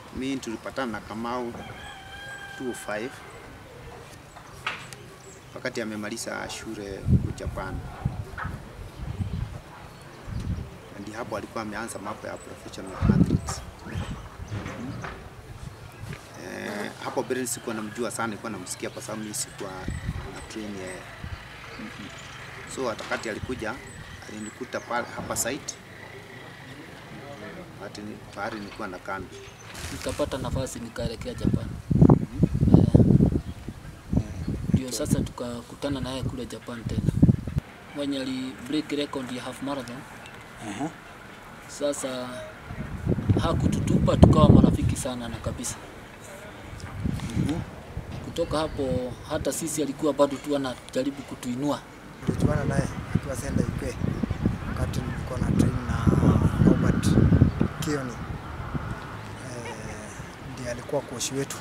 mi tulipatana na Kamau 2005 wakati amemaliza shule huko Japan, ndi hapo alikuwa ameanza mambo ya professional athletes. Eh, hapo mbele sikuwa namjua sana, nilikuwa namsikia kwa sababu mimi sikuwa na train yeye. So wakati alikuja alinikuta pale hapa site wakati ni- pahali nilikuwa na kambi. nikapata nafasi nikaelekea Japan. Eh, Ndio sasa tukakutana naye kule Japan tena, mwenye ali break record ya half marathon. Sasa hakututupa, tukawa marafiki sana na kabisa. Kutoka hapo hata sisi alikuwa bado tu anajaribu kutuinua. tulichuana naye akiwa senda Ikwe wakati nilikuwa na train na Robert Kioni eh, ndiye alikuwa koshi wetu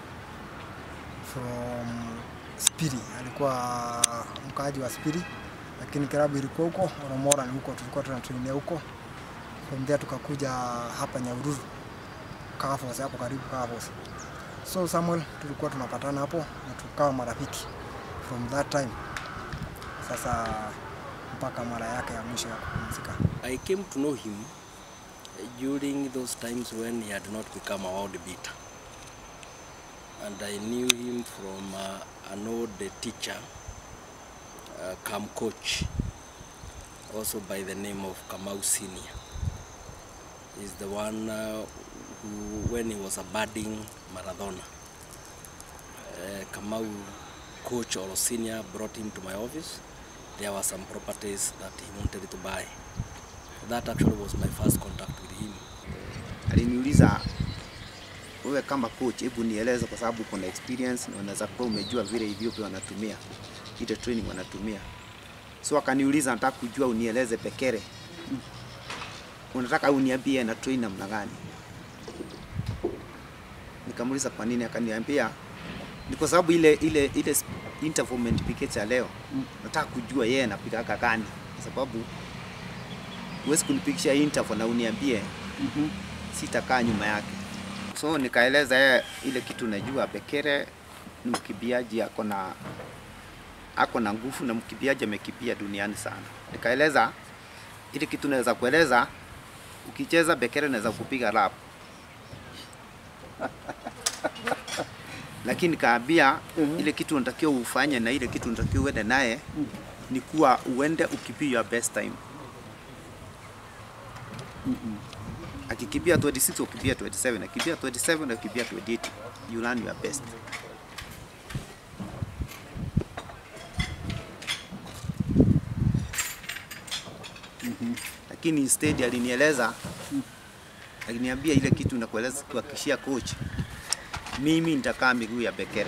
from Spiri, alikuwa mkaaji wa Spiri, lakini klabu ilikuwa huko Oromora, ni huko tulikuwa tunatrainia huko. From there tukakuja hapa Nyahururu Kafos, hapo karibu Kafos. So Samuel tulikuwa tunapatana hapo na tukawa marafiki from that time sasa mpaka mara yake ya mwisho ya kupumzika. I came to know him during those times when he had not become a world beater. And I knew him from uh, an old teacher, uh, come coach, also by the name of Kamau Senior. He's the one uh, who, when he was a budding marathoner, uh, Kamau coach or senior brought him to my office. There were some properties that he wanted to buy. That actually was my first contact with him. Aliniuliza, wewe kama coach, hebu nieleze, kwa sababu kuna experience na unaweza kuwa umejua vile Ethiopia wanatumia ile training wanatumia. So akaniuliza, nataka kujua unieleze Bekere, unataka uniambie na train namna gani? Nikamuuliza kwa nini, akaniambia ni kwa sababu ile ile ile interval umenipikisha ya leo, nataka kujua yeye anapigaga gani, kwa sababu huwezi kunipikisha interval na uniambie sitakaa nyuma yake. So nikaeleza yeye ile kitu najua, Bekere ni mkimbiaji ako na ako na nguvu na mkimbiaji amekimbia duniani sana. Nikaeleza ile kitu naweza kueleza, ukicheza Bekere naweza kupiga rap lakini nikaambia ile kitu unatakiwa ufanye na ile kitu unatakiwa uende naye ni kuwa uende ukimbie your best time. Akikimbia 26 ukimbia 27, akikimbia 27 na ukimbia 28, you learn your best. Lakini instead alinieleza aliniambia ile kitu nakueleza kuhakikishia coach, mimi nitakaa miguu ya Bekere,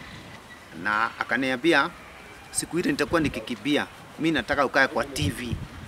na akaniambia siku ile nitakuwa nikikimbia, mi nataka ukae kwa TV